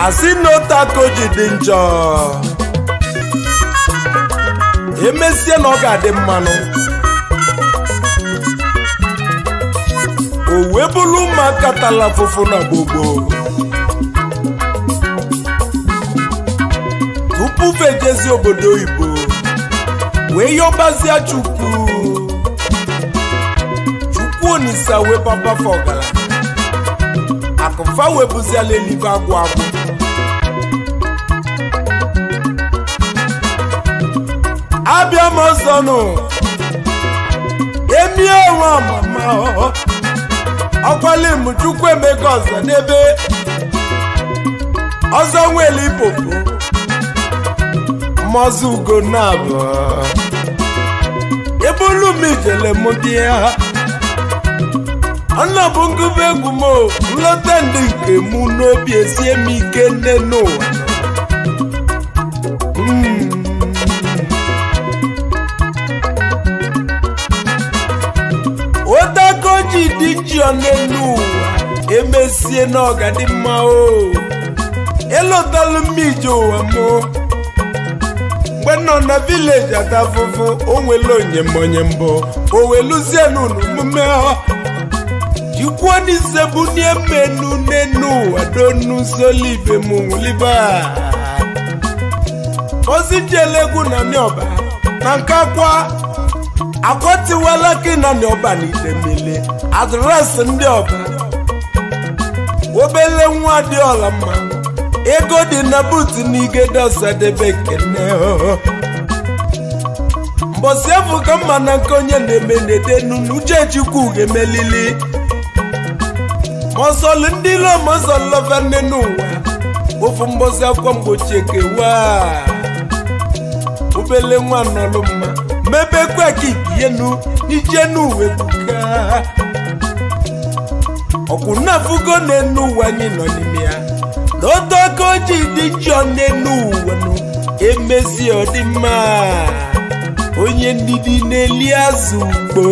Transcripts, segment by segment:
asị na otako ji dị njọ emesie na ọ ga-adị mmanụ o wee bụrụ ụmụaka tala afụfụ na gbogbo tupu fejezi obodo oyibo wee yọbazie chukwu chukwu onisa wee papafa ọgaranya akụfa wee bụziala eluigwe agwụ agwụ abịa m ọzọ nụ emie onwe ọmama ọkwali m chukwu emeka ọzọ n'ebe ọzọ nwere ipopo mmọzụ ugo na-abụ ebulu m ijele m dị ya ọnà bụ ngụba egwu m nlọta ndị nke mụ n'obi esie m ike nne n'ụwa otako ji dị ji n'elu ụwa emesie na ọgadị mma o elotalụ m ije ụwa m mgbe nọ na vileji ata afụfụ o nwere onye m onye mbụ o weluzie n'ụlọ omume jikwuo n'ise bụ menu n'enu ụwa donu solibe m nwụliba ozi jelegwu na nịọba na nke akwa akwatiwala gị na nịọba na idemele adresị ndị ọba obele nwa dị ọla mma ego dị na buutu na igede ọsadebe kene mbọsi efu ka mma na nke onye na-eme na-edenu n'uche chukwu ga-emelili mọsọlụ ndị ilo mọsọlọva nne n'ụwa ofu mgbọsi akwa mgbochi ekewa obele nwa nọlụ mma mebekwa ka ibienu n'ije n'uwe buka ọkwụ na-afụgo n'enu ụwa anyị nọ n'ime ya na otu aka ojii dị njọ n'enu ụwa nụ emezi ọdịmma onye ndidi na-eli azụ ugbo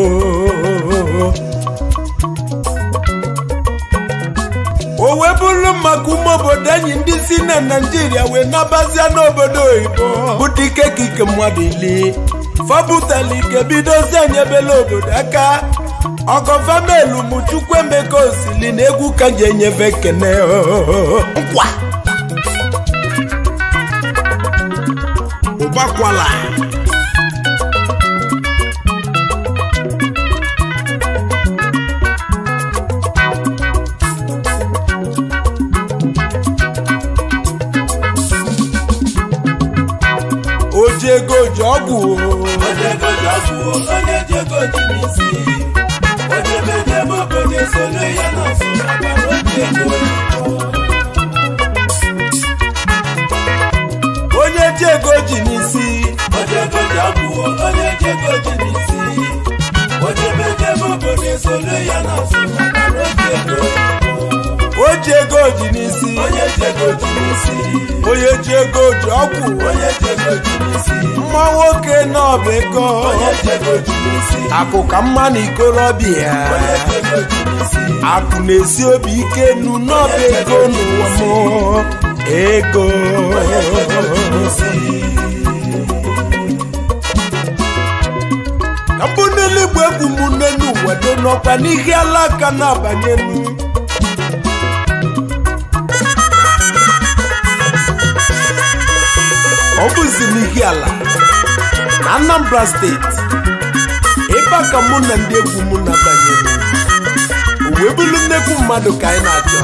o wee bụrụ maka ụmụ obodo anyị ndị si na naijiria wee nabazia n'obodo oyibo bụ dike ka ike mmadụ ili fabutala ike bidozi anyebela obodo aka ọgọfamelu m chukwu emeka osili na egwu ka ji enyefe kene nkwa ụgbakwala oji ego ji ọgwụ onye ego ji ọgwụ onye ji ego ji n'isi onye bedebe obodo esoro ya n'azụ maka na oji ego onye ji ego ji n'isi onye ego ji ọgwụ onye ji ego ji n'isi onye bedebe obodo esoro ya n'azụ maka na oji ego o ji ego ji n'isi onye ji ego ji n'isi onye ji ego ji ọgwụ onye ji ego ji n'isi mma nwoke n'ọba ego onye ji ego ji n'isi akụ ka mma na ikorobịa onye ji ego ji n'isi akụ na-esi obi ike nu n'ọba ego n'ụwa m ego ka mbụ n'eluigwe egwu m nne n'ụwa do n'ọkwa n'ihe alaka na-abanye nu ọ bụzi n'ihi ala na Anambra steeti ebe a ka mụ na ndị egwu m na-abanyere o wee bụrụ nnekwu mmadụ ka anyị na-achọ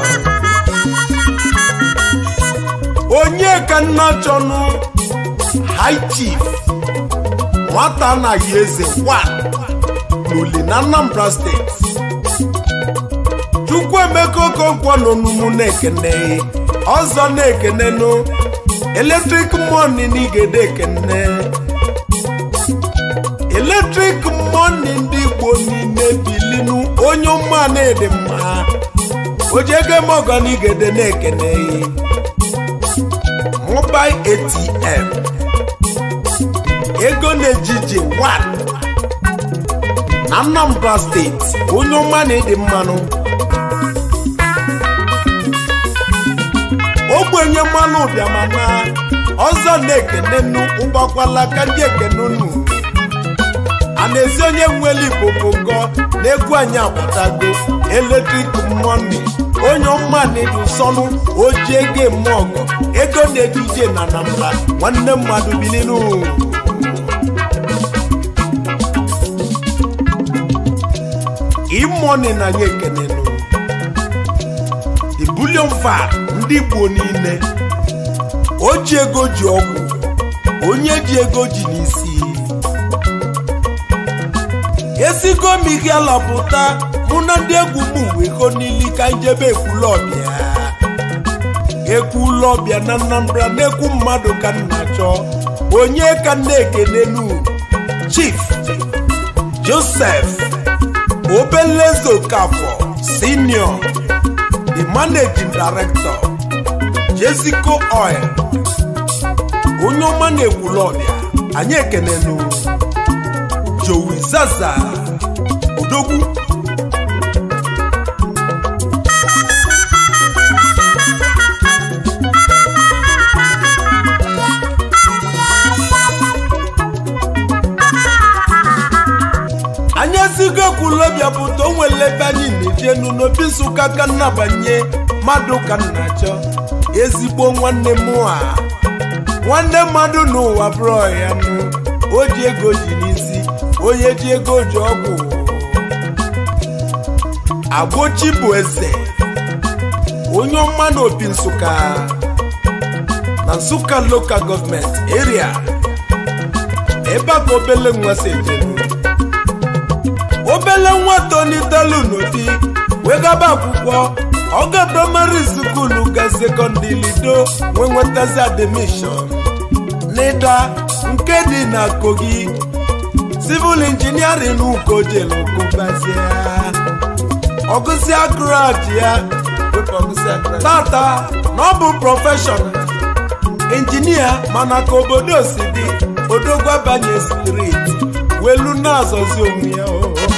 onye ka nna chọnụ high chief nwata anaghị eze wan n'uli na Anambra steeti Chukwuemeka Okonkwo nọ n'umu na-ekene ọzọ na-ekenenụ eletrik mọni n'igede ekene eletrik mọni ndị igbo niile bilinu onye ụmụ na-ede mma ojiegem n'igede na-ekene mobil atm ego na-ejije 1 na Anambra steeti onye ụma na-ede mmanụ ogbe ogbenye mmanụ ụbịamana ọzọ na-ekenenu ụgbakwala ka ndị ekene unu a na-ezi onye nwere igbo bongo na-egwu anyị agbatago eletrik mọni onye ọma na-edu sọnụ oji ego eme ọgọ ego na-eduje na nambla nwanne mmadụ bilinu imoni na anyị ekenenu the bullion vat ndị igbo niile o ji ego ji ọgwụ onye ji ego ji n'isi esigo m ihe alapụta mụ na ndị egwu m wego n'ili ka njebe ekwulọbịa ekwulọbịa na Anambra na-ekwu mmadụ ka m na-achọ onye ka m na-ekenenu chief joseph obelezo kafọ senior the managing director jessico oil onye ọma na-ekwulọbịa anyị ekenenu joey zaza odogwu anyị esigo ekwulọbịa pụta o nwere ebe anyị na-ejenu n'obi nsụka ka nnabanye mmadụ ka m na-achọ ezigbo nwanne m a nwanne mmadụ n'ụwa bụrụ ya nụ o ji ego ji n'isi onye ji ego ji ọgwụ agbochi bụ eze onye ọma na obi nsụka na nsụka lokal gọọmenti eria ebe a ka obele nwa si ejenu obele nwa tonitelu n'ụdị wegaba akwụkwọ oge praịmarị skulu ga sekọndị lido wee nwetazi admishọn n'ịda nke dị na kogi civil engineering ukojelogụbazie ọgụsịa grad ya tata na ọ bụ prọfeshọn injinia mana ka obodo si dị odogwu abanye striti welu na-azọzi onwe ya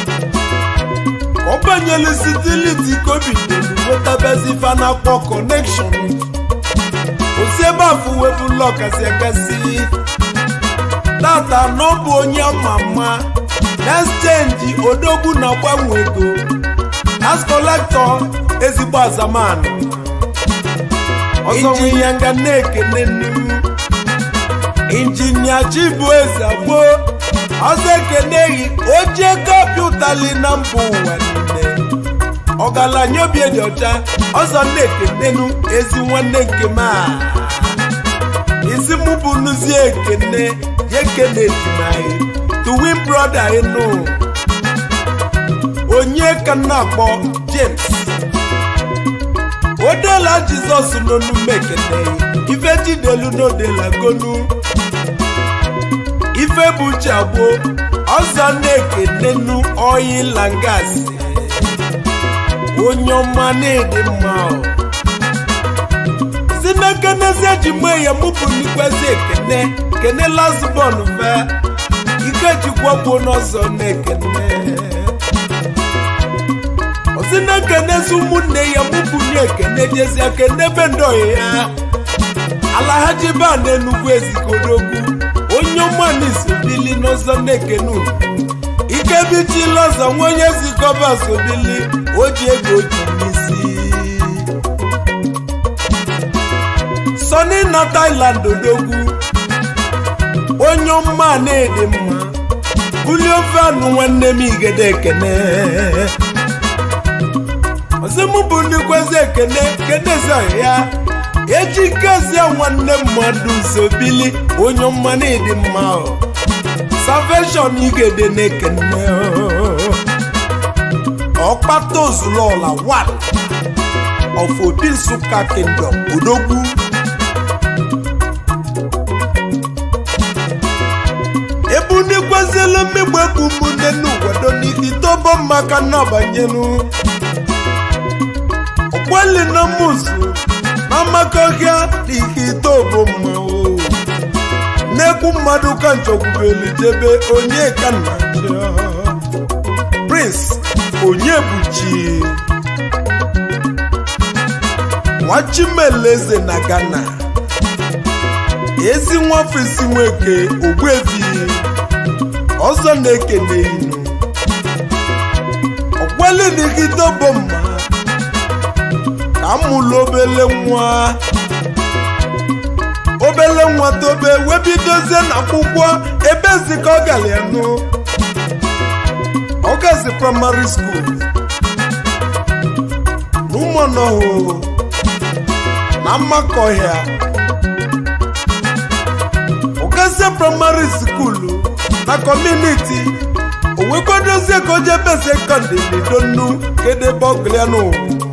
ọ banyelu sitiliti kobidelu wetabezi fanakpọ kọnekshọn osi ebe afụ webụlụ ọkasị akasị tata na ọ bụ onye ama mma na-exchange odogwu na gbanwe ego as kọlektọ ezigbo azamanụ injinia nga na-ekene nnu injinia chibueze gboo ọzọ ekeneghị oji ego pịụtali na mba ụwa niile ọgaranya obi dị ọcha ọzọ na-ekenenu ezi nwanne nke m a isi mụ bụ nuzi ekene ya ekene ejimaghị tuwin brọda ịnụ onye ka m na-akpọ james odela jizọs n'onume ekeneghị ife jidelu n'odela gonu ife bụ uche agbo ọzọ na-ekenenu oyi langas onye ọma na-ede mma si n'ekenezi eji mee ya mụpụ n'ikwezi ekene kene lasbon fe ikechukwu bụ n'ọzọ na-ekene osi na-ekenezi ụmụnne ya mụpụ na-ekene jezi akene ebe ndoyi ya alahaji ba na enugwu ezikodogwu onye ọmansobili n'ọzọ na-ekene unu ikebichila ọzọ nwa onye zikọba sobili o ji ego ji n'isi sọni na Thailand odogwu onye ọma na-ede mma bulie ofe anụ nwanne m igede ekene ọzọmụ bụ ndị kwezi ekene kedezi ya eji kezie nwanne mmadụ zobili onye ọma na-edi mma salvation igede na-ekene ọkpata ozulola one of obi nsụka kingdom odogwu ebe unu ekweziela mmegbu egbu ụmụnne n'ụwado n'ikitobo maka nnabanyenu ọkweli na musu n'amakọhịa n'ike itobo mmanwụ na-ekwu mmadụ ka nchọgwubeli jebe onye ka nna prince onye buchi nwachimeleze na ghana ezi nwafọ isi nweke ogbuefi ọzọ na-ekene inu ọgwalịdịgide bụ mma ka mụlụ obele nwa obele nwa tobe wee bidozie n'akwụkwọ ebe zikọ ọ gara ya nụ ọgazi praịmarị skuul n'ụmụnọhụ na mmakọhịa ọgazi praịmarị skuulu na kọmuniti o wee kwadozie ka o jebe sekọndị n'idonu kedebe ọgụlịa n'ụwa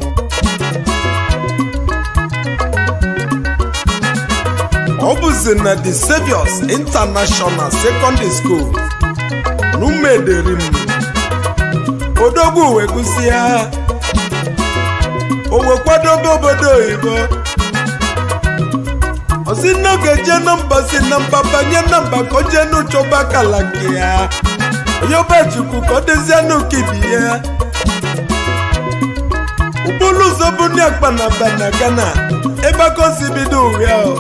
ọ bụzi na the Saviours International Secondary School n'ụmụederim odogwu wee gụsị ya o wee kwadobe obodo oyibo osi n'oge jee nọmba si na mba banye nọmba ka o jee n'ụchọba akala nke ya onye ọbachukwu ka ọ dịzie n'ukibi ya ụbụrụ ụzọ bụ ndị akpa na ba na Ghana ebe aka o si bido uwe ahụ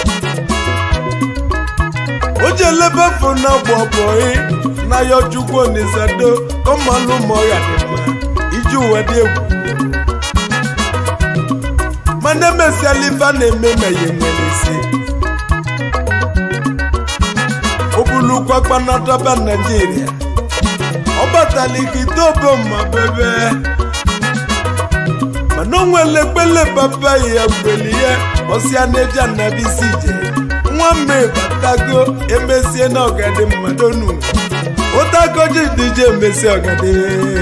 o ji elebe afọ na gbọbọị na ya ojukwu onizado kọmalụ ma ọ ya dị mma iji ụwa dị egwu mana emesiala ife a na-eme ma ya nwere isi o bulukwa kpanataba naijiria ọ batala ikite oboma bebe mana o nwere ekpele baba ya gweli ya ọsịa na-eji anabisi ije nwa mme batago emesie na ọgadi mmadụ nu ụtago ji dije emesi ọgadi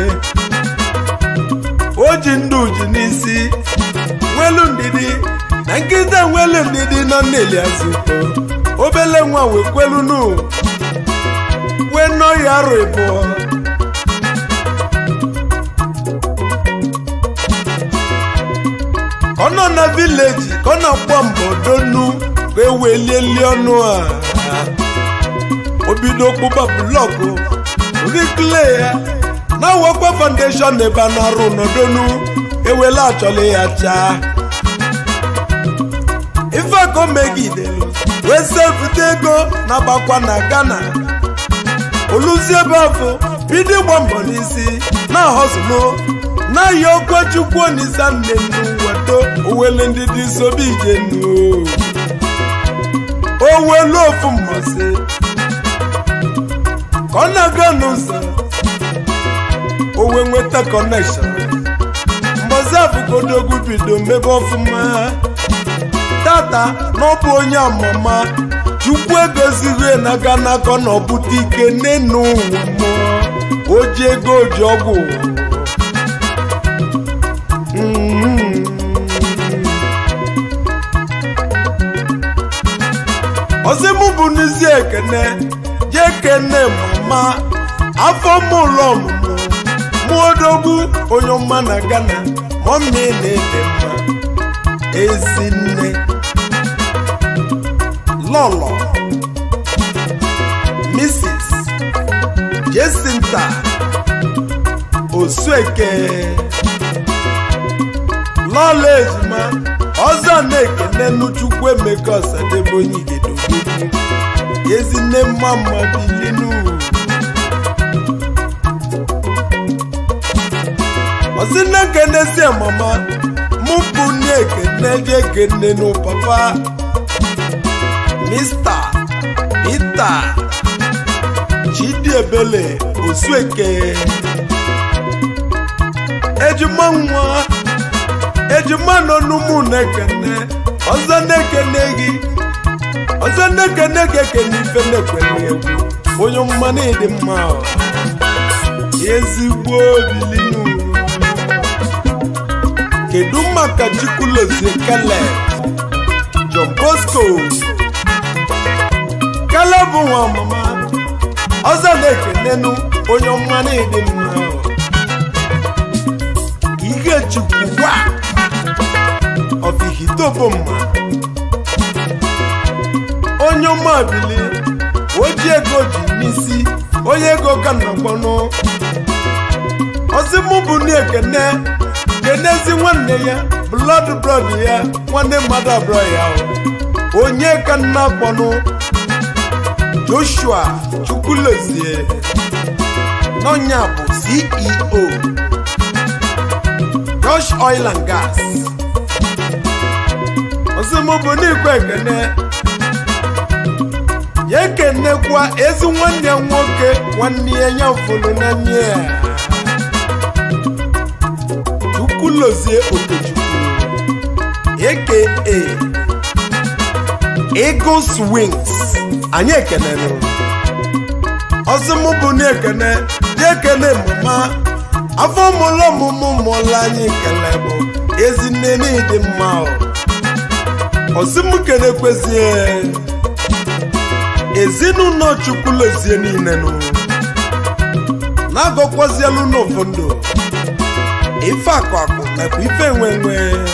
o ji ndụ ji n'isi nwelu ndidi na nkịta nwelu ndidi nọ n'eli azụko obele nwa wee kwelu nu wee nọ ya arụ ịbụọ ka ọ nọ na vileji ka ọ na-agba mbọ donu ka e welieli ọnụ a o bido kpụba blọkụ rikle ya na-awakwa foundation ebe a na-arụ n'odonu ewela achọla ya chaa ife ka o megidelu wee sevute ego na-agbakwa na Ghana oluzi ebe afọ bido ịgba mbọ n'isi na hosụlụ na-ahịa okwe chukwu onisa nne nnu wedo owele ndị dị sobe ije nnu owelu ofu mmasị ka ọ na-aga n'ụzọ owe nweta kọnekshọn mgbazi afụgodogwu bido mebe ọfụma tata na ọ bụ onye amama chukwu egozighị na-aga n'aka na ọbụta ike n'enu ụwa mmụọ o ji ego oji ọgwụ ọzimụ bụ n'isi ekene je kene mama afọ mụlọ ọmụmụ mụodogwu onye ọma na Ghana mọmị na-ede mma ezinne lọlọ Mrs. Jesinta Osueke lọlọ ejima ọzọ na-ekene n'Chukwu Emeka Ọsadebe onye Igede Odogwu ezinne mma mma bilinu ọsịna kenezie mama mụ bụ nne ekene je ekene nụ papa mista pita chidiebele osueke ejima nwa ejima nọ n'ụmụ na-ekene ọzọ na-ekene gị ọzọ na-ekene gị ekene ife na-ekwene egwu onye mma na-edi mma ezigbo bilinu kedu maka chukwulozie kele John Bosco kele bụ nwa ọmụma ọzọ na-ekenenu onye ọma na-edi mma ihe chukwu wa ọfihitobomma onye ọma bili oji ego ji n'isi onye ego ka nnọkpọnụ ọzimụ bụ na ekene kenezi nwanne ya blood brod ya nwanne mmadụ abụọ ya o. onye ka nna kpọnụ joshua chukwulezie n'ọnya bụ ceo josh oil and gas ọsịmụbụ n'ikwe ekene ya ekenekwa ezi nwanne ya nwoke nwanne ya ya fụrụ n'anya ya chukwulozie okechukwu aka eagles wings anyị ekenenụ ọsịmụbụ na-ekene ya ekene mama afọ mụlụ ọmụmụ mụlụ anyị kele bụ ezinne n'ịdị mma ọ ọsịmụkene kwezie ezinụlọ chukwulozie niile nụ na-agọkwazielu n'ofu ndụ ife akụ akụ nakwa ife enwe enwe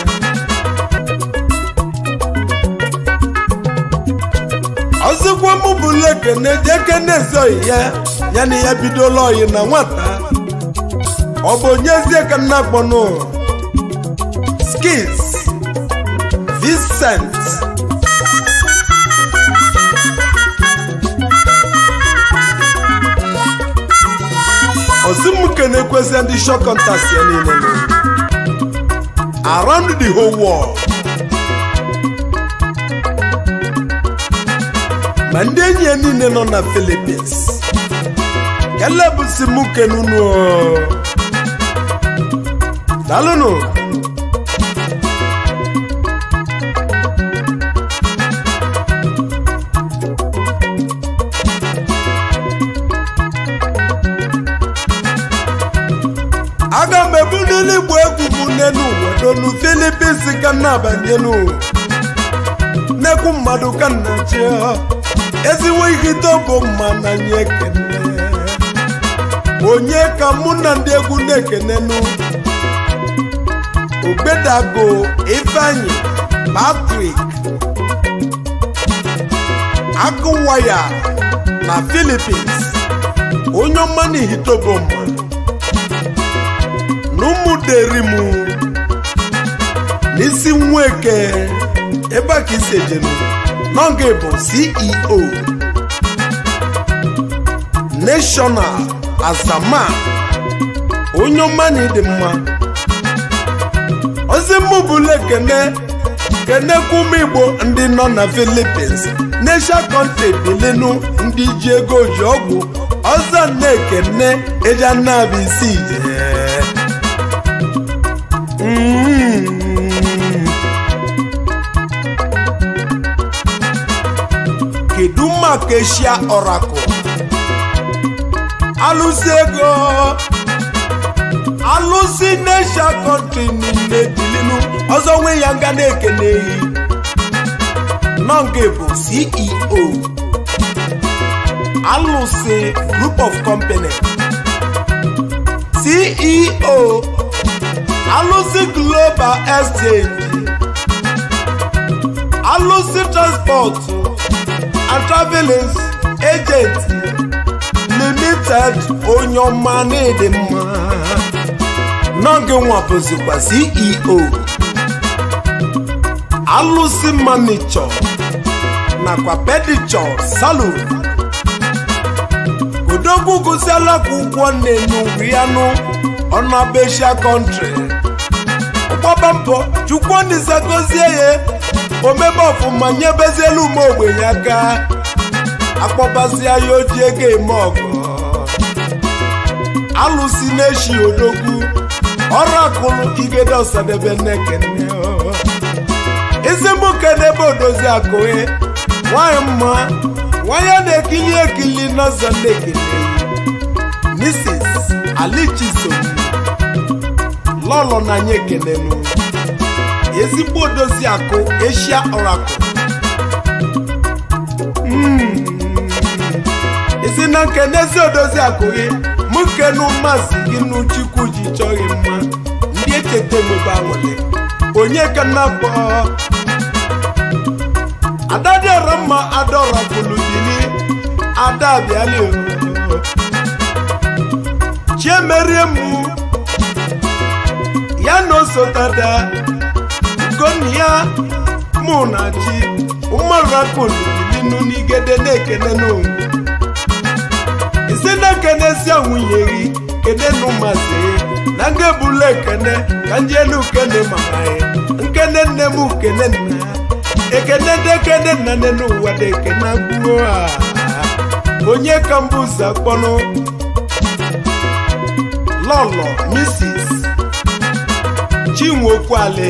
ọzọkwa mụ bụ lekene jekene ezoghị ya ya na ya bidola oyi na nwata ọ bụ onyezie ka nna kpọnụ skis Vincent ozimuke na-ekwezi ndị shọ kọntaktị ya niile nọ. around the whole world ma ndị enyi ya niile nọ na Philippines kelebusi muke nunu dalụnụ aga m ebunili igbo egwu m n'elu ụwa donu filipins ka m na-abanyenu nnekwu mmadụ ka nna chi ezigbo ihite bụ mma na nye ekene onye ka mụ na ndị egwu na-ekenenu ogbedago ifeanyi patrik agụwaya na filipins onye ọma na ihitobo mma n'ụmụderimu n'isi nweke ebe a ka isi ejenu n'oge bụ ceo national azama onye ọma na ịdị mma ozi mụ bụla ekene kenekwa ụmụ igbo ndị nọ na philippines nesha kọntri bilinu ndị ji ego ji ọgwụ ọzọ na-ekene eja nnabụ isi ije Mm. kedu maka eshia ọrakụ alụsị ego alụsị nesha kọntri niile dilinu ọzọ nwe ya nga na-ekene ehi nọnge bụ ceo alụsị group of company ceo alụsị global exchange alụsị transport and travels agent limited onye ọma na-ịdị mma n'oge nwa bụzikwa ceo alụsị manichọ nakwa pedichọ salon odogwu gụsiala ka ụgwọ na-enye ugwu ya nụ ọnụabesia kọntrị ọgbaba mbọ chukwu ndịza gozie ya omebe ọfụma nyebezielu ume ogbenye aka akpọbazia ya oji ego eme ọgọ alụsi na-eshi odogwu ọrụ akụlụ igede ọsadebe nnekene ezigbo n'ebe odozi akụhe nwanyị mma nwanyị na-ekili ekili n'ọzọ nnekene Mrs. alichisom lọlọ na anyị ekenenu ezigbo odozi akụ eshia ọrakụ isi na nkenezi odozi akụ gị mụ kenu mmasị gị n'uchukwu ji chọọ gị mma ndị echeta emebe anwụle onye ka na-akpọ ada dịọrọ mma ada ọrakụlụ bili ada abịali chiemerie mụ ya na osotada ugonna ya mụ na chi mmarakụlinu n'igede na-ekene n'onwe isi na-ekene si nwunye gị kene n'ụmazị na nga ebula ekene ka ndị elu kene mama ya nkene nne m kene nna ya ekene dị ekene nna nne n'ụwa dị ekene agbuo ha onye ka mbụ ụzọ akpọnụ lọlọ mrs chinwokwale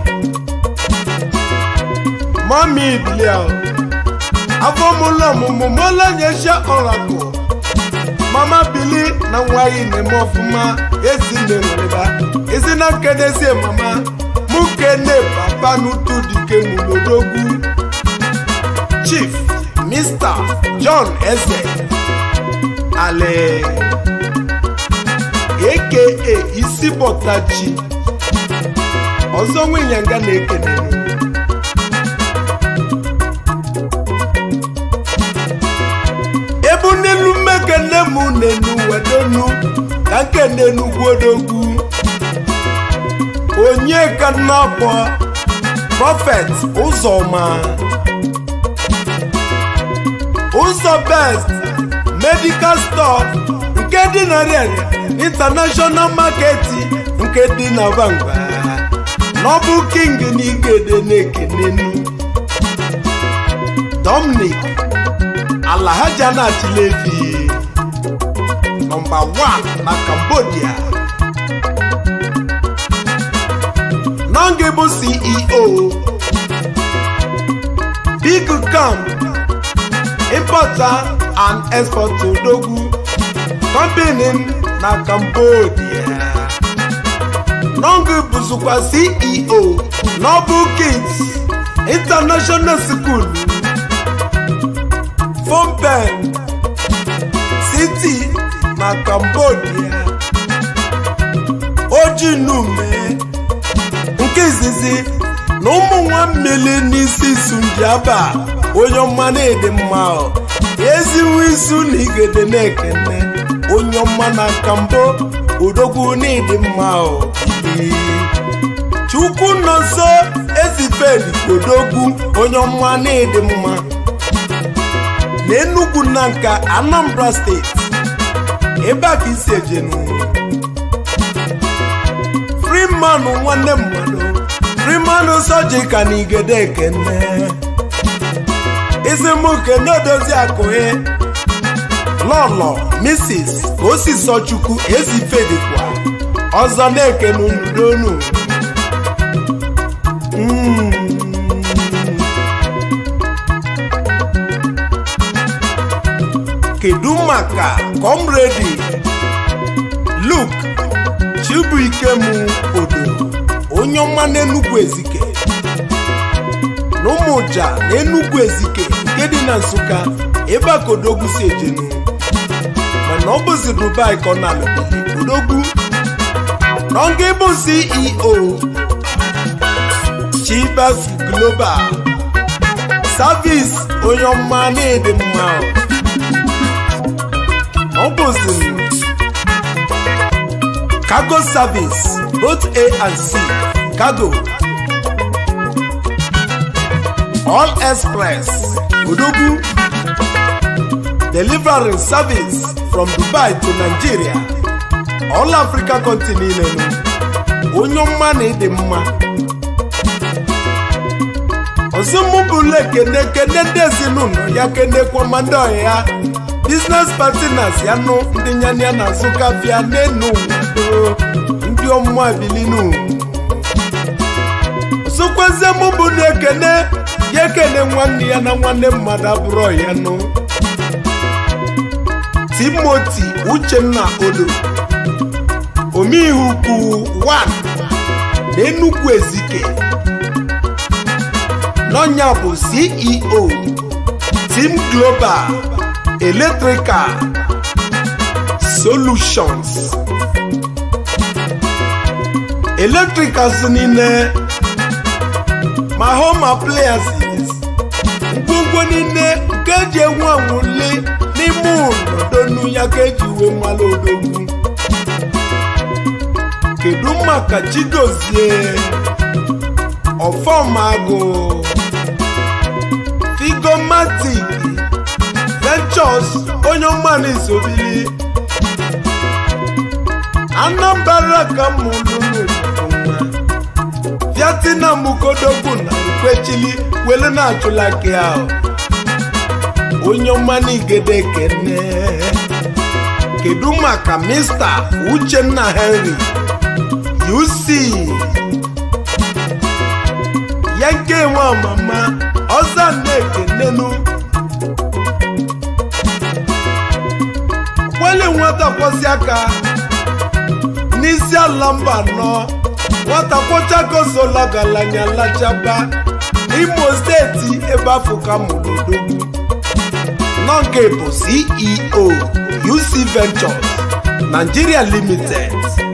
mami bilia afọmụlọ ọmụmụ mọlọnyesha ọrakụ mama bili na nwa gị na-eme ọfụma ezinne nwereba ezi na nkenezie mama mụ kene papa n'utu dike mụlodogwu chief mr john eze ale aka isi bọtachi ọzọ nwenyanga na-ekene ebu n'elu mmekene m nenu wedonu ka nkene n'ugwodogwu onye ka nnọkpọ prọfet ụzọma ụzọ best medical store nke dị na rịarịa international market nke dị na bangba n'ọbụ king na igede na-ekenenu dominic alahaja na chilevi nọmba 1 na cambodia nọngị bụ ceo big camp importer and exporter odogwu company na cambodia nọngị bụzikwa ceo noble kids international school Phnom City na Cambodia ojinume nke izizi na ụmụ nwa mmiri n'isi sunjaba onye ọma na-ede mma ezinwe isu na igede na-ekene onye ọma na kambo odogwu na-ede mma chukwu nọ nso ezifedi odogwu onye ọma na-ede mma n'enugwu na nka anambra steeti ebe a ka isi ejenu freeman nwanne mmadụ freeman sọjika na igede ekene isimuke n'odozi akụhe lọlọ mrs osisọchukwu ezifedikwa ọzọ na-ekene unudonu mm. kedu maka kọmredi luk chibuikem odo onye ọma n'enugwu ezike na ụmụja na enugwu ezike nke dị na nsụka ebe a ka odogwu si ejenu mana ọ bụzi dubai ka ọ na-alụbili odogwu na nga bụ ceo chibas global service onye ọma na-ede mma ọ bụzi cargo service both a and c cargo all express odogwu delivering service from dubai to nigeria all africa continent onye ọma na ịdị mma ọzọ mụ bụrụ ekene kene ndị ezinụlọ ya kenekwa ma ndị ọhịa ya biznes partners ya nụ ndị nyana ya na-azụ kafia n'enu ụwa ndị ọmụmụ abilinu ọzọkwazie mụ bụ na ekene ya ekene nwanne ya na nwanne mmadụ abụrụ ya nụ timoti uchenna odo omeihu ukwu 1 na enugwu ezike n'ọnya bụ ceo team global electrical solutions electricals niile ma home appliances ngwongwo niile nke eji enwe anwụle n'ime ụlọdonu ya ka eji uwe mmalụ odogwu kedu maka chigozie ọfọmagụ figomatic ventures onye ọmanụ isobili anambra ka mụlụlụ nwa vietnam kodogwu na ukwechili welu na-achụla gị ahụ onye ọmanụ igede kene kedu maka mr uchenna henry uc ya nke nwe ọmama ọzọ na-ekenenu kwele nwata kwọsi aka n'isi ala mba anọ nwata kwọchakosola galanya lachaba imo steeti ebe afọ ka mụrụ odogwu nọnke bụ ceo uc ventures nigeria limited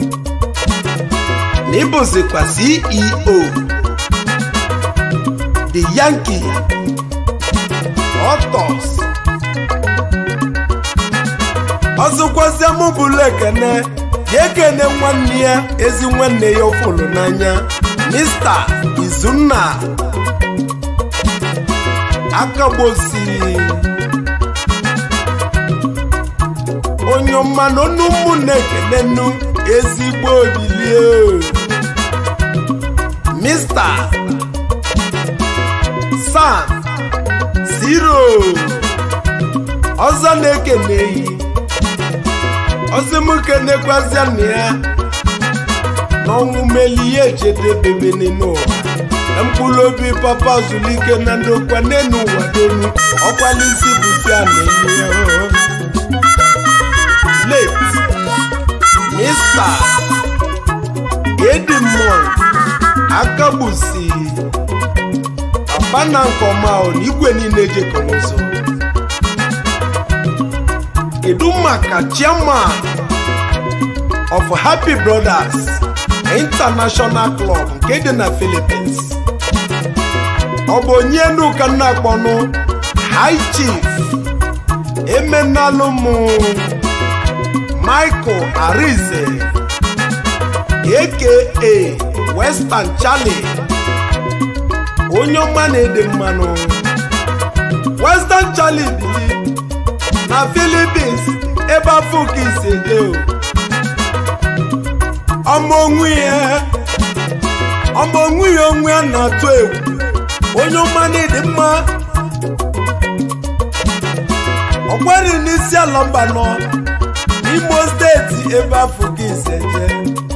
na ịbụzikwa ceo the yankee otos ọzọkwazịa mụ bụlụ ekene ga-ekene nwanne ya ezi nwanne ya ọfụlụ n'anya mista izunna akagbosi onye ọma na onu ụmụnne ekene nnu ezigbo obilie mista sam zero ọzọ na-ekeneghị ọzọ m kenekwazịa na ya n'ọnwụ meli ya ejedebebe n'ụwa mkpụrụ obi papa zulike na ndokwa n'enu ụwa donu ọkwalisi bụzia na-enye ya late mr edimond akagbusi papa na nke ọma ọ na igwe niile jekọ n'ụzọ kedu maka chairman of happy brothers international club nke dị na philippines ọ bụ onye nuka nna akpọnụ high chief emenalụmụ michael arize aka western charlie onye ọma na-ede mmanụ western charlie bili na philippines ebe afọ ka isi eje o ọmụ onwe ya ọmụ onwe ya onwe ya na-atụ egwu onye ọma na-ede mma ọkwari n'isi ala mba nọ n'imo steeti ebe afọ ka isi eje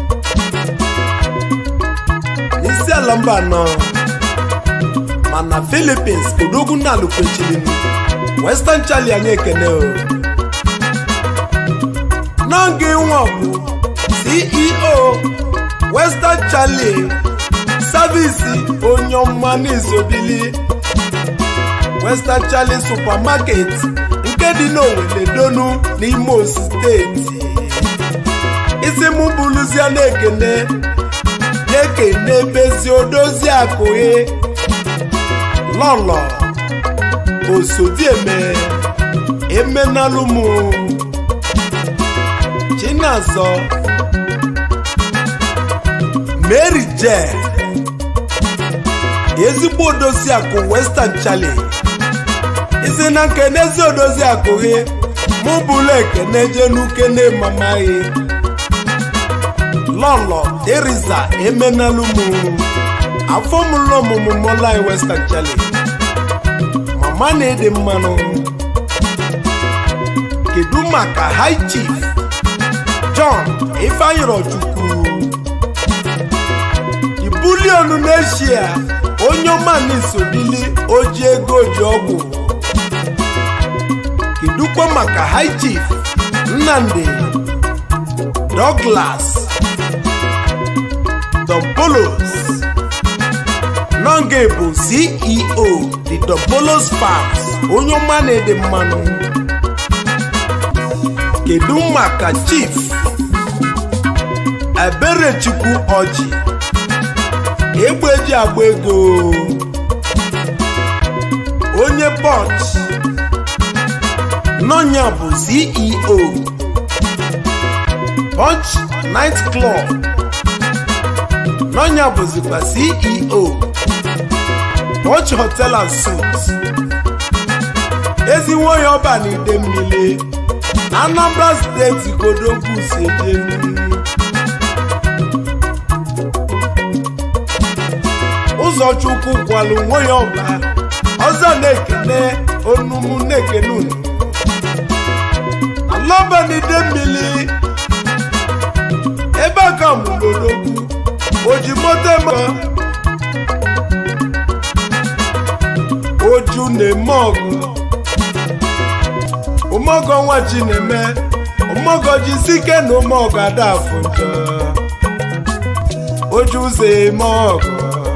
n'isi ala mba nọ mana philippines odogwu na alụkwechilinu western charlie anyị ekene o n'oge nwa bụ ceo western charlie savisi onye ọma n'izobili western charlie supermarket nke dị n'owere donu n'imo steeti isi mụ bụrụzie na-ekene na-ekene bezi odozi akụghị lọlọ osodieme emenalụmụ chinazọ mary je ezigbo odozi akụ western charlie isi na nkenezi odozi akụ gị mụ bụla ekene jenukene mama gị lọlọ teriza emenalụmụ afọ mụlụ ọmụmụ mọlai western charlie mama na-ede mmanụ kedu maka high chief john ifeanyirochukwu ibulionu n'eshia onye ọma n'isobili oji ego ji ọgwụ kedukwa maka high chief nnamdi douglas dompolos nonge bụ ceo the dompolos farms onye ọma na-ede mmanụ kedu maka chief eberechukwu ọjị egbe eji agba ego onye punch nọnya bụ ceo punch night club n'ọnya bụzikwa ceo Touch Hotel and Suites ezi nwoye ọba na ide mmiri na Anambra steeti kodogwu si eje mmiri ụzọchukwu kwalụ nwoye ọba ọzọ na-ekene onumu na-ekene unu alọba na ide mmiri ebe a ka mụrụ odogwu oji moto eme oju na-eme ọgụ ụmọgọ nwa ji na-eme ụmọgọ ji sike na ụmọgọ ada afụ njọ oju ụzọ eme ọgụ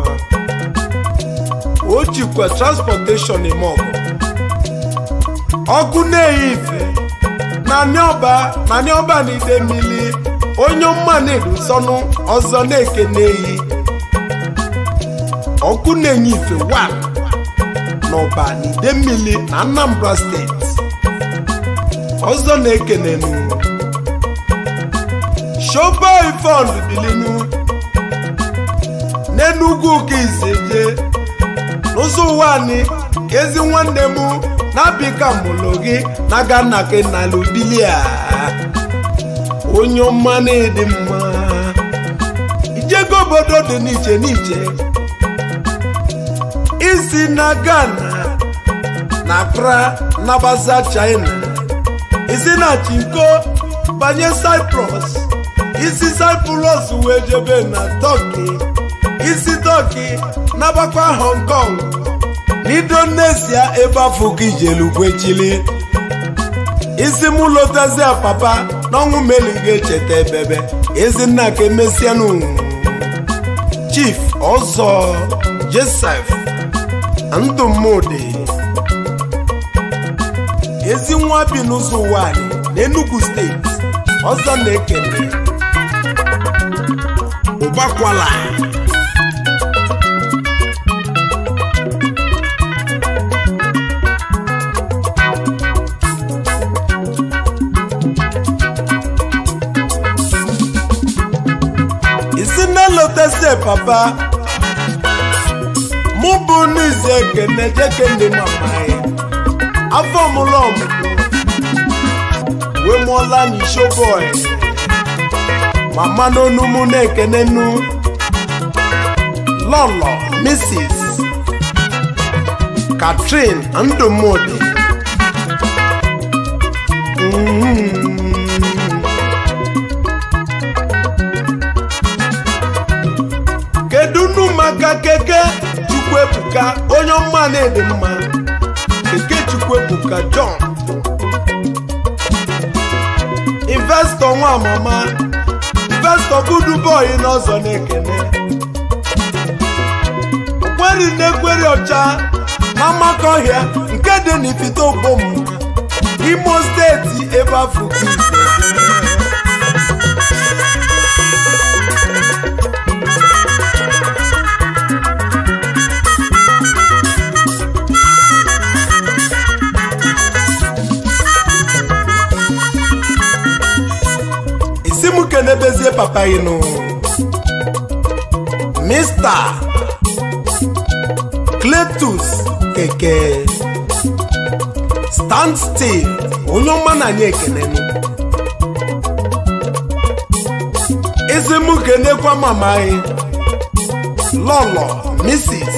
o jikwa transportation eme ọgụ ọkụ na-eyi ife naanị ọba naanị ọba na ide mmiri onye mma na-edu sọnụ ọzọ na-eke na-eyi ọkụ na-enye ife wa n'ọba na ide mmiri na Anambra steeti ọzọ na-ekenenu shobai fond bilinu n'enugwu ka iseje n'ụzọ ụwa anyị ezi nwanne m na-abịka mụlụ gị na gana gị n'ala ubilia onye ọma na-edi mma ijego obodo dị n'iche n'iche isi na Ghana na Accra nabasa China isi na Chinko banye Cyprus isi Cyprus wee jebe na Turkey isi Turkey nabakwa Hong Kong n'Indonesia ebe afọ ka ijelugwechili isi mụ lotazia papa n'ọnwụ meli ga-echeta ebebe ezinna ka emesianụ chief ọzọ Joseph ndụmụdị ezi nwa bi n'ụzọ ụwa anyị n'Enugu steeti ọzọ na-ekele ụbakwala isi na lotese papa mụ bụ n'izu ekene jekene mama ya afọ mụlụ ọmụmụ wee mụọla n'isho bọị mama n'onu mụ na-ekene nu lọlọ mrs katrin ndụmụdị Mm. kedu nu maka keke chukwuebuka onye ọma na-ede mma keke chukwuebuka john investọ nwa mama investọ budu boy n'ọzọ na-ekene kweri na-ekweri ọcha na mmakọ ọhịa nke dị n'ifite obom imo steeti ebe afọ ise isi m kenebezie papa gị nụ mista cletus keke stand still onye ọma na anyị ekene nụ isi m kenekwa mama anyị lọlọ mrs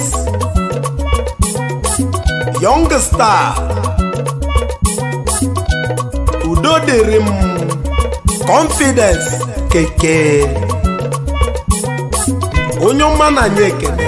young star udo dịrị m confidence keke onye ọma na anyị ekene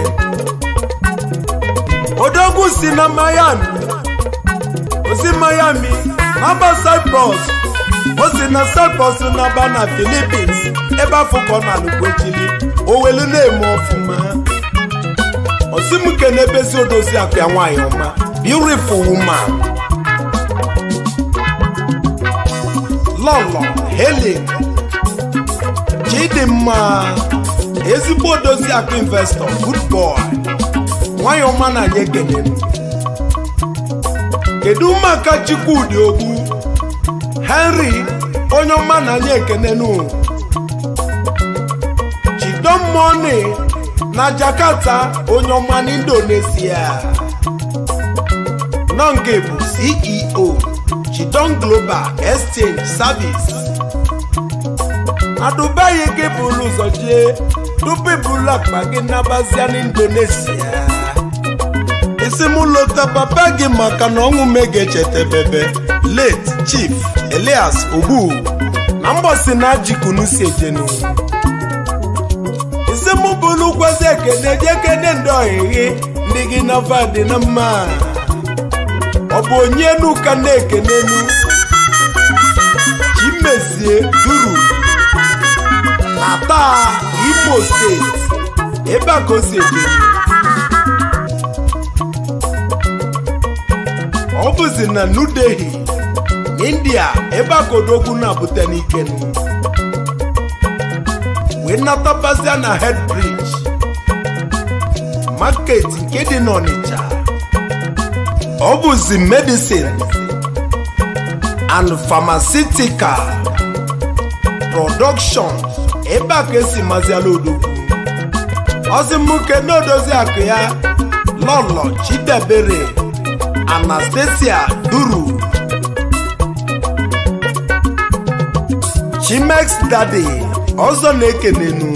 odogwu si na miami osi miami naba cyprus o si na cyprus naba na philippines ebe afụkọ na lugbochili owelu na-eme ọfụma osimke na-ebezi odozi akụ ya nwanyị ọma beautiful woman lọlọ helen chidimma ezigbo odozi akụ investọ good boy nwanyị ọma na anyị ekenere kedu maka chukwudi ogbu henry onye ọma na anyị ekenenu chidomoni na jakarta onye ọma na indonesia nọnge bụ ceo chidon global exchange service na dubai gị bụrụ ụzọ jee tupu ibulu akpa gị nabazia na indonesia isi m lota papa gị maka na ọnwụ mega echetebebe late chief elias ogbu na mgbọsi na ajikunu si ejenu isi m bụrụ gwazi ekene je kene ndị ọhịghị ndị gị na vadị na mma ọ bụ onye nu ka na-ekenenu chimezie duru na taa imo steeti ebe a ka o si ejenu ọ bụzi na new delhi india ebe a ka odogwu na-abụte n'ikenu wee natabazia na head bridge market nke dị n'ọnịcha ọ bụzi medicine and pharmaceutical production ebe a ka esi maziala odogwu ọzimụke na-odozi akụ ya lọlọ chidebere anastasia duru chimex dadi ọzọ na-ekenenu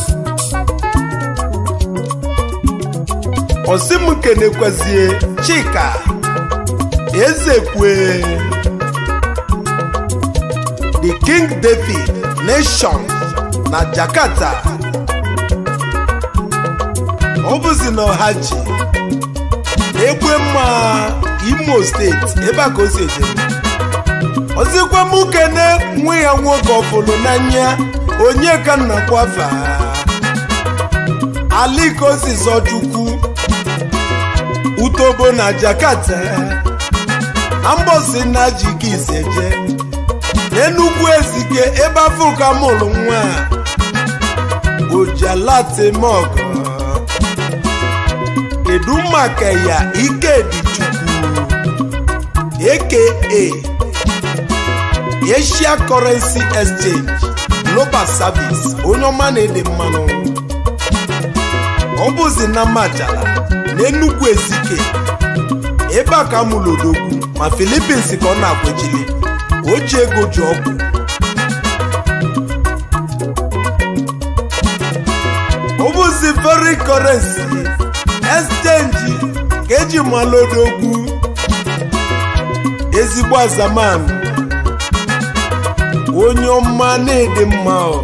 osim kenekwezie chika ezekwe the king david nation na jakarta ọ bụzi na ọha ji egwe mma imo steeti ebe a ka o si eje ozikwa m kene nwa ya nwoke ọfụlụ n'anya onye ka nna kwafa alikosi zọchukwu utobo na jakarta na mbosi na jike iseje n'enugwu ezike ebe afọ ka mụrụ nwa ojalatemọgọ kedu maka ya ikedichukwu aka asia currency exchange global service onye ọma na-ede mmanụ ọ bụzi na majala na enugwu ezike ebe a ka mụrụ odogwu ma filipins ka ọ na-akwejili o ji ego ji ọgwụ ọ bụzi foreign currency exchange ka eji malụ odogwu ezigbo azamanụ onye ọma na-ede mma ọ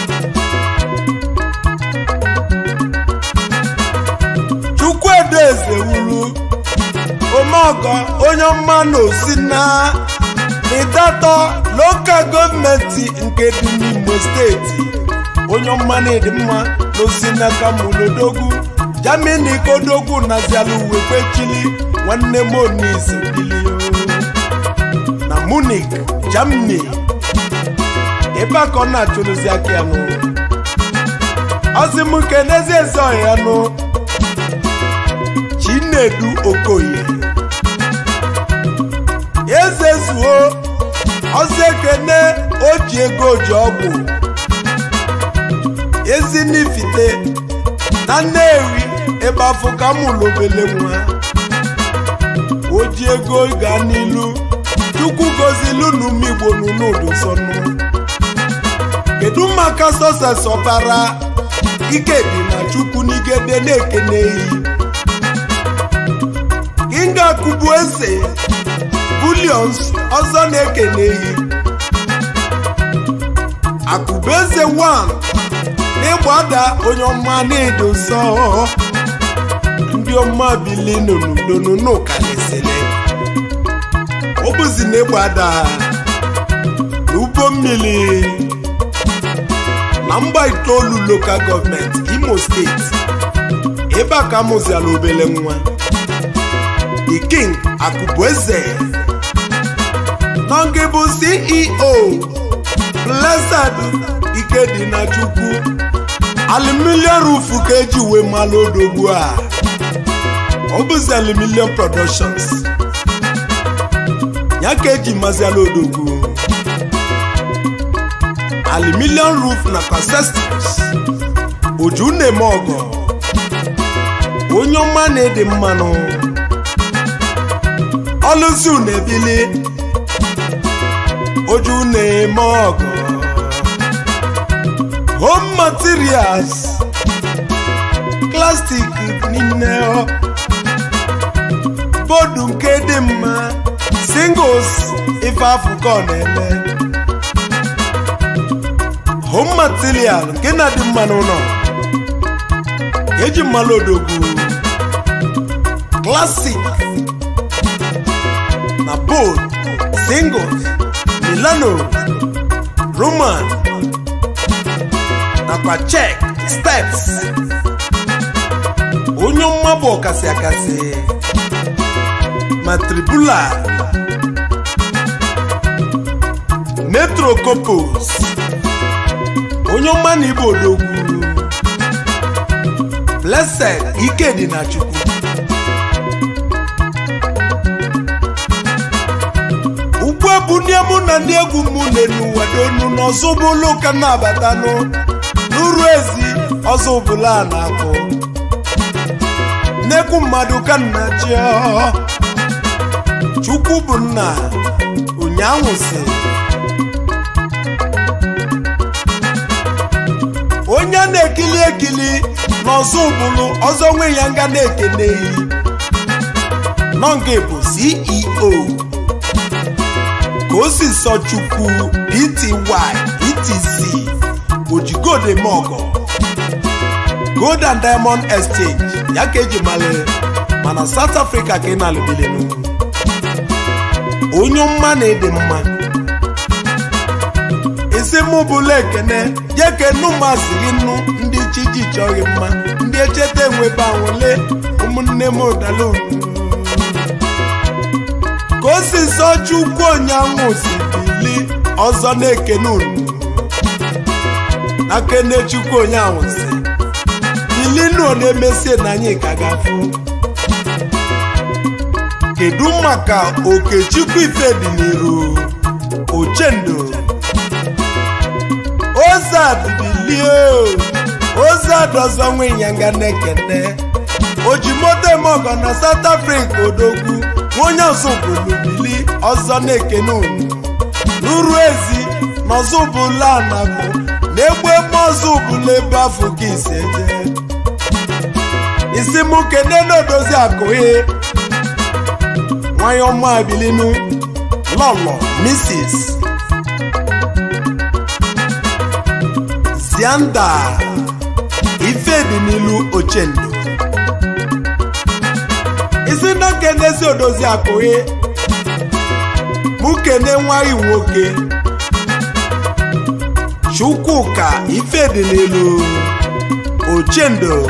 chukwuedo eze wuru omeọgọ onye ọma na osi na ịdatọ lokal gọọmenti nke dị n'imo steeti onye ọma na-ede mma na osi n'aka mulodogwu jamini kodogwu naziala uwe kwechili nwanne m onisi bilio na munich germany ebe a ka ọ na-achụrụzi aka ya nụ ọzimuke n'ezi eze ọhịa nụ chinedu okoye eze zuo ọzọ ekene o ji ego ji ọgwụ ezinifite na nnewi ebe afọ ka mụlụ obele nwa o ji ego gaa n'ilu chukwu gozilu n'umigbo n'unudu sọnụ kedu maka sọses ọbara ike dị na chukwu n'igede na-ekene eyi kinga kubu eze bulions ọzọ na-ekene eyi akụbeze 1 n'ịgbada onye ọma na-edo nsọ ndị ọma bili n'onudo kalisili ọ bụzi na ịgbada n'ugbo mmiri na mgba itoolu lokal gọọmenti imo steeti ebe a ka amụziala obele nwa the king akụbueze na nke bụ ceo blessed ikedinachukwu aluminium roof ka eji wee malụ odogwu a ọ bụzi aluminium productions ya ka eji maziala odogwu aluminium roof na consistence oju na-eme ọgọ onye ọma na-ede mmanụ ọlụzi na-ebili oju na-eme ọgụ home materials plastik niile bọọdụ nke dị mma singles ife afụkọ na-eme home material nke na-adị mma n'ụlọ eji mmanụ odogwu classic na bold singles milano roman nakwa check steps onye mma bụ ọkasị akasị ma tribula metrocopos onye ọma na igbo odogwu blessed ikedi na chukwu ugbu a bụ ndị mụ na ndị egwu mụ n'ụwa donu n'ọzọ bụlụ ka na-abatanụ n'uru ezi ọzọ bụla a na-akụ nnekwu mmadụ ka nna chi chukwu bụ nna ụnyaahụ si onye a na-ekili ekili n'ọzọ ụbụlụ ọzọ nwe ya nga na-ekeneyi nọnge bụ ceo ka o si sọ chukwu pty etc ojigodemọgọ gold and diamond exchange ya ka eji male mana south africa ka ị na-alụbilinu onye mma na-ede mma isi mụ bụla ekene je kenu masịrị nnu ndị chiji chọghị mma ndị echeta enwebe anwụle ụmụnne m ụdala ka o si sọ chukwu onyanwụ si bili ọzọ na-ekene unu na kene chukwu onyanwụ si bilinu na-emesie na anyị ka gafụ kedu maka okechukwu ifediniru ochendo ozadbilie ozad ọzọ nwe ịnyanga na-ekene ojimoto emeọgọ na south africa odogwu onye ọzọbụlubili ọzọ na-ekene unu n'uru ezi na ọzọbụla anabụ na-egbu ebe ọzọbụla ebe afọ gị ise jee isi mụ kene na-edozi akụghị nwanyị ọma abilinu lọlọ mrs zianda ifedi n'ilu ochendo isi na kenezi odozi akụghị mụ kene nwaghị nwoke chukwuka ifedi n'ilu ochendo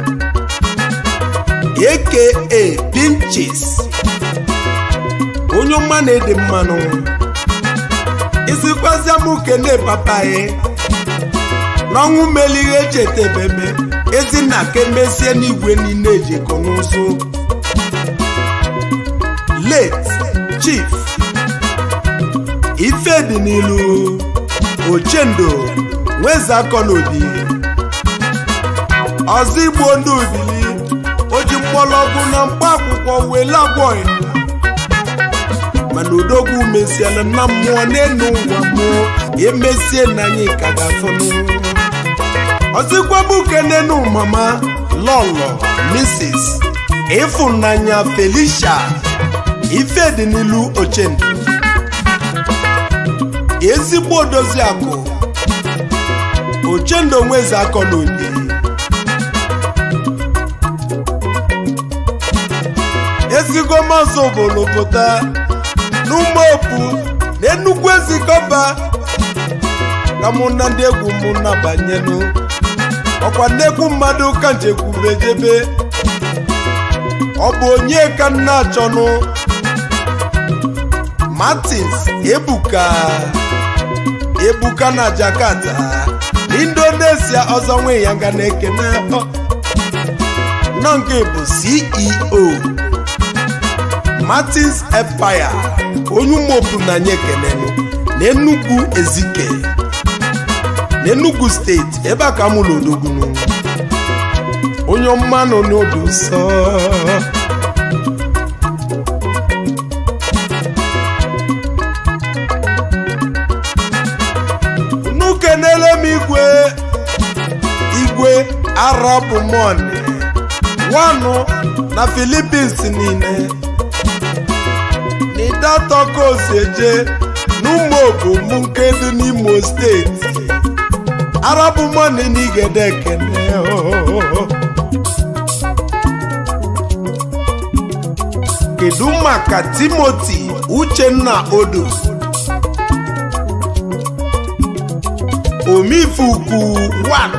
aka pinches onye ọma na-ede mmanụ isikwazia m kene papaye n'ọnwụ melighe echetebebe ezinna ka emesie n'igwe niile ejikọ n'ụzụ late chief ifedi n'ilu ochendo nwezakọ n'obi ọzọ igbo ndị obili o ji mgbọlọgwụ na mkpa akwụkwọ wele agwọghị mana odogwu mesiela na mmụọ n'elu ụwa mmụọ emesie na anyị ka ga-afụnụ ọzọkwa bụ kenenu mama lọlọ mrs ịfụnanya felicia ifedinilu ochendo ezigbo odozi akụ ochendo nweze akọ n'obi ezigo mazụ obodo pụta n'ụmụopu na nnukwu ezikọba ka mụ na ndị egwu mụ na-abanyenu ọkwa nnekwu mmadụ ka njekwubejebe ọ bụ onye ka nna achọnụ martins ebuka ebuka na jakarta indonesia ọzọ nwe ya nga na-ekene nọ nke bụ ceo martins empire onye ụmụopu na anya ekenenu na enugwu ezike n'enugu steeti ebe a ka mụlụ odogwunu onye ọma nọ n'obi nsọ unu kenele m igwe igwe arabumon nwanụ na filipins niile n'ịdatọkoseje n'ụmụ obom nke dị n'imo steeti arabumon n'igede ekene ooo. kedu maka timoti uchenna odo omifuku 1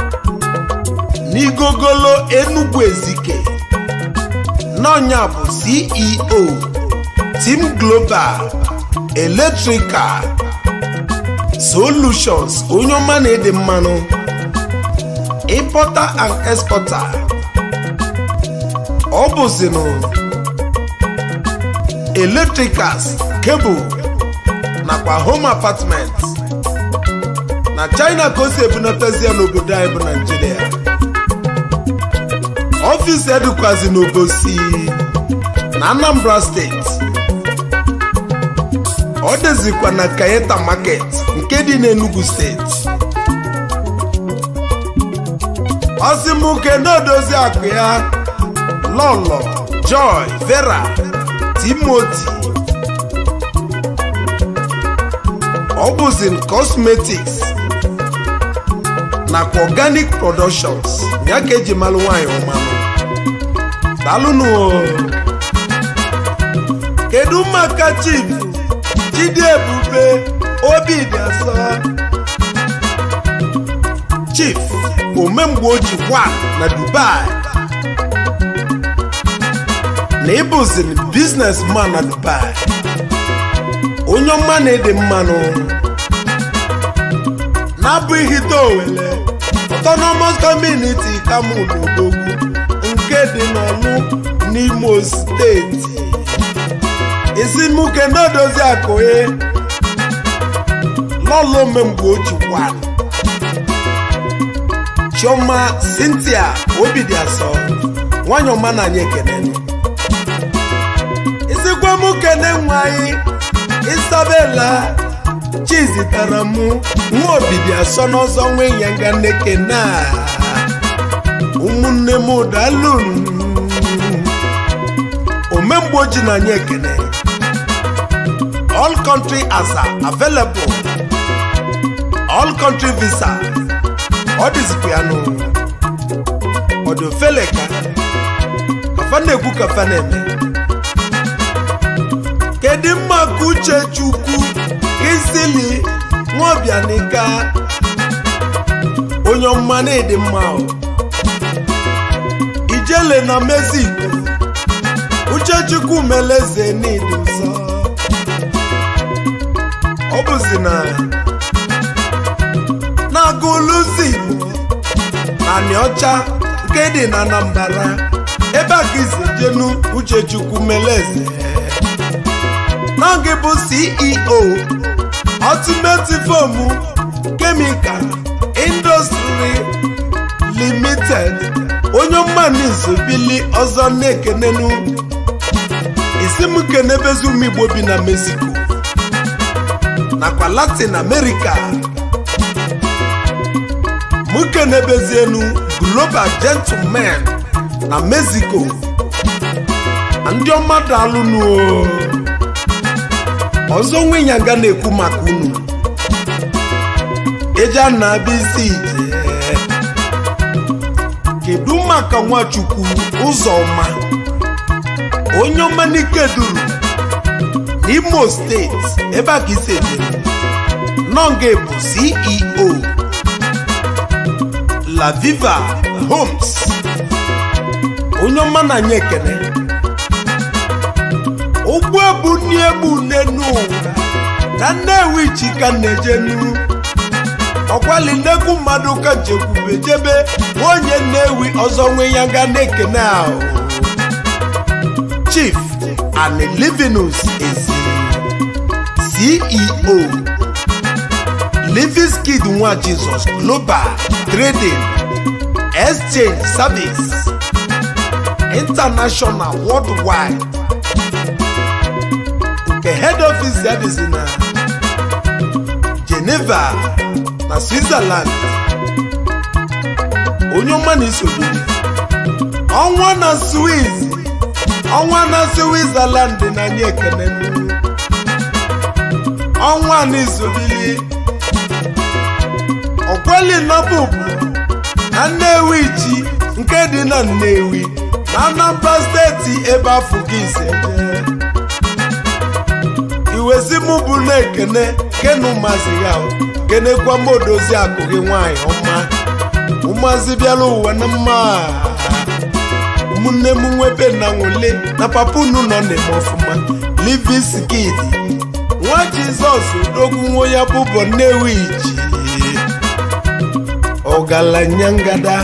n'igogolo enugwu ezike n'ọnya bụ ceo team global electrical solutions onye ọma na-ede mmanụ importer and exporter ọ bụzinụ electricals cable nakwa home apartment na china ka o si ebunatazi ya n'obodo anyị bụ naijiria ọfịs edukwazi n'obosi na anambra steeti ọ dịzikwa na kayeta market nke dị n'enugu steeti ọsimuke na-edozi akụ ya lọlọ joy vera timoti ọ bụzi cosmetics nakwa organic productions ya ka eji malụ nwanyị ọmanụ dalụnụ kedu maka chief chidi ebube obi dị asọ chief omemgbe oji kwa na dubai na ịbụzi businessman na dubai onye ọma na-ede mmanụ na-abụghị owele autonomous community kamulodogwu nke dị n'ọlụ n'imo steeti isimuke na-edozi akụghị lọlọ omemgbe ojikwa chioma cynthia obidi asọ nwanyị ọma na anyị ekene isikwa m kene nwa anyị isabela chizitara mụ nwa obidi asọ n'ọzọ nwe ya nga nneke na ụmụnne m dalun omemgbe oji na anyị ekene all country asa available all country visa ọ dịzikwa ya nụ ọ dị ofele ka kafa na-ekwu kafa na-eme kedu mma ka uche chukwu kisili nwaobianika onye ọma na-ede mma o. ijele na mexico uchechukwu meleze n'ịdị ụzọ ọ bụzi na na-agụlụzi igbo na nịọcha nke dị na anambra ebe a ka isi jenu uchechukwu meleze n'oge bụ ceo ultimate foam chemical industry limited onye mmanụ bili ọzọ na-ekenenu isi m kenebezi ụmụ igbo bi na mexico nakwa latin america mụ kenebezienu global gentleman na mexico ndị ọma daalụnụ ọzọ nwe ya ga na-ekwu maka unu eja na abịa isi ije kedu maka nwachukwu ụzọma onye ọma n'ike duru n'imo steeti ebe a ka isi ejere nọnga bụ ceo la viva homes onye ọma na anya ekene ụgbọ ebu nni egbu n'enu ụwa na nnewi chika na-ejenu ọkwali nnekwu mmadụ ka jekwube jebe onye nnewi ọzọ nwe ya ga na-ekene ahụ chief and livinus ezi ceo liviskid nwa jizọs global trading exchange service international worldwide nke head office ya dịzi na geneva na switzerland onye ọma na-esobiri ọnwa na swiss ọnwa na switzerland na anyị ekene nnu. ọnwa na isobili ọkweli nọbụbụ na nnewi ji nke dị na nnewi na anambra steeti ebe afọ gị ise jee iwezi mụ bụ na-ekene kenu mazi ya o. kenekwa m odozi akụ gị nwanyị ọma ụmụazị bịara ụwa na mma ụmụnne m nwebe na nwole na papa unu nọ na-eme ọfụma liviskid nwa jizọs odogwu nwa ya bụbọ nnewi ji ọgaranya ngada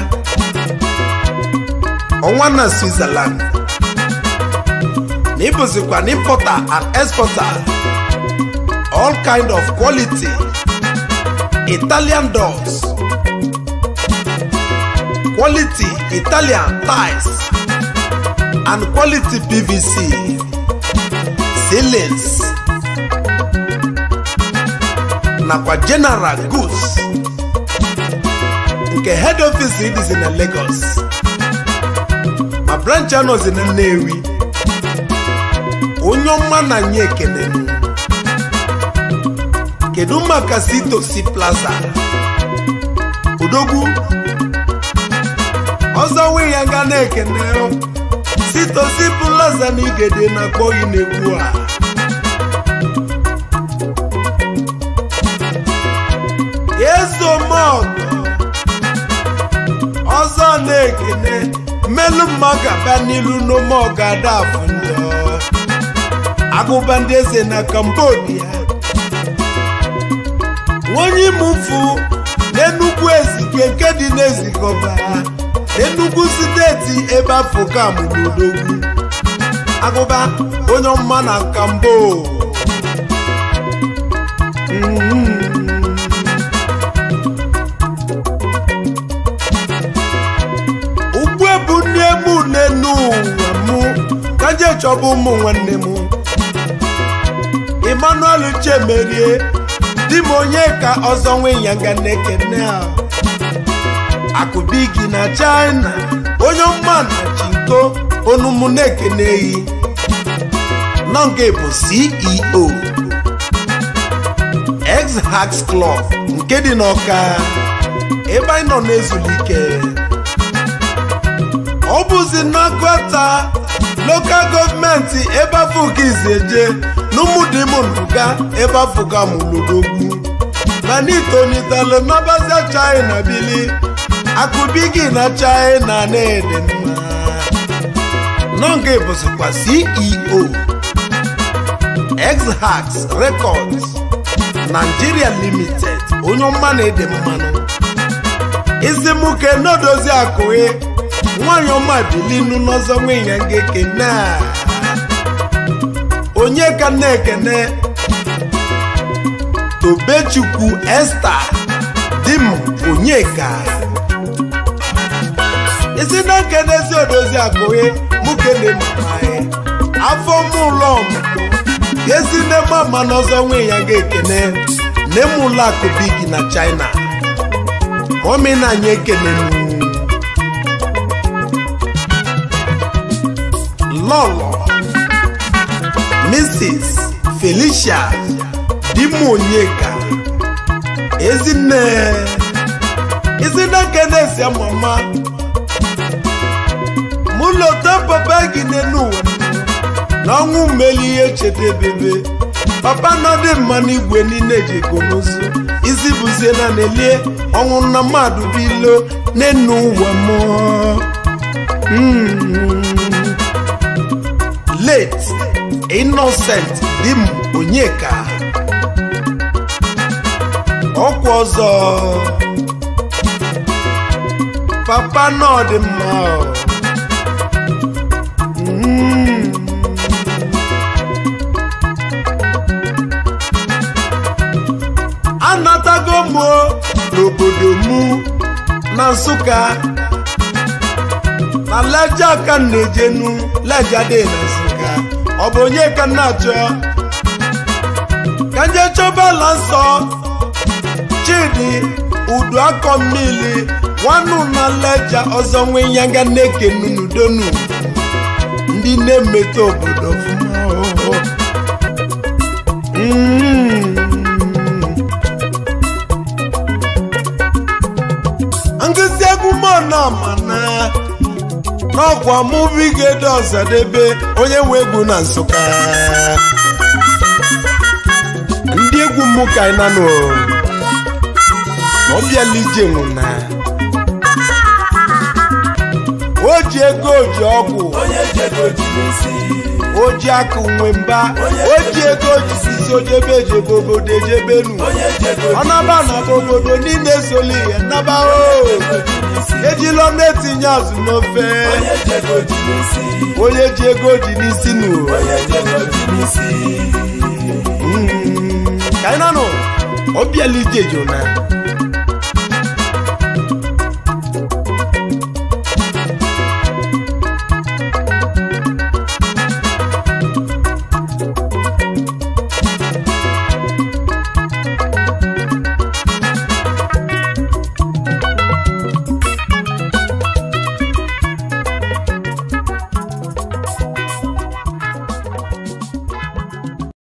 ọnwa na switzerland na ịbụzikwa na importer and exporter all kind of quality italian doors quality italian tiles and quality pvc ceilings nakwa general goods nke head office dịzi na lagos ma branch anọzi na nnewi onye ọma na nye ekene kedu maka sitosi plaza odogwu ọzọ nwe ya nga na-ekene sitosi plaza na igede na-akpọ gị n'egwu a ezomọgụ ọzọ na-ekene mmelụ mma ga-abịa n'ilu n'omeọgụ adafụ ndị agụba ndị eze na cambodia onye imufu n'enugwu ezike nke dị n'ezikọba enugwu steeti ebe afọ kamụrụ odogwu agụba onye ọma na kambo Mhm. ugbu ebu nne m n'enu ụwa mụ ka je chọba ụmụ nwanne m emmanuel chemerie di m onye ka ọzọ nwe ya nga na-ekene a akụbigi na china onye ọma na chinko onumụ na-ekeneghị nọnge bụ ceo ex-hax club nke dị n'ọka ebe anyị nọ na-ezulike ọ bụzi n'agụta lokal gọọmenti ebe afọ ka izi eje n'ụmụdịmụnụga ebe afọ ka mụlodogwu mana itonitelu n'ọbazia china bili akụbigi na china na-ede mma nọnga bụzikwa ceo exhax records nigeria limited onye ọma na-ede mmanụ izimuke n'odozi akụghị nwanyị ọma bilinu n'ọzọ nwunye nga ekene a onye ka na-ekene tobechukwu esta di m onyeka isi na nkenezi odozi akụghị mụ kene mamaghị afọ mụ ụlọ ọmụmụ ezi nne mama n'ọzọ nwunye ya ga-ekene nne m ụlọ akụ bigi na china mọmi na anyị ekene nnu lọlọ mrs felicia dimonyeka ezinne ezinne kenesi mama mụ lọta papa gị n'elu ụwa na ọnwụ mmeli ihe chedebebe papa nọdị mma n'igwe niile ji gonozu isi bụzie na nelie ọnwụ na mmadụ bilo n'enu ụwa mụọ Mm. late innocent di m onyeka ọkwa ọzọ papa nọ dị mma ọ. Mm. anatago m o n'obodo mụ na nsụka na leja ka m na-ejenu leja dị na nsụka ọ bụ onye ka m na-achọ ka nje chọba ala nsọ chidi udu akọ mmiri nwannu na leja ọzọ nwe nyanga na-ekenu n'udonu ndị na-emeta obodo ọfụma o. Mm. nkụzi egwu mọna mana n'ọkwa mụbigede ọzadebe onye nwe egwu na nsụka ndị egwu mụ ka anyị nanụ ma ọ bịala ije nwụna o ji ego o ji ọgwụ onye jego ji n'isi o ji akụ nwe mba o ji ego o jisisi ojebe ejebe obodo ejebenu onye jego ọ naba na obodo niile soli ya naba o ejila na-etinye azụ n'ofe onye jego ji n'isi onye ji ego dị n'isi nụ onye jego ji n'isi Mm. ka anyị nanụ obiela ije jona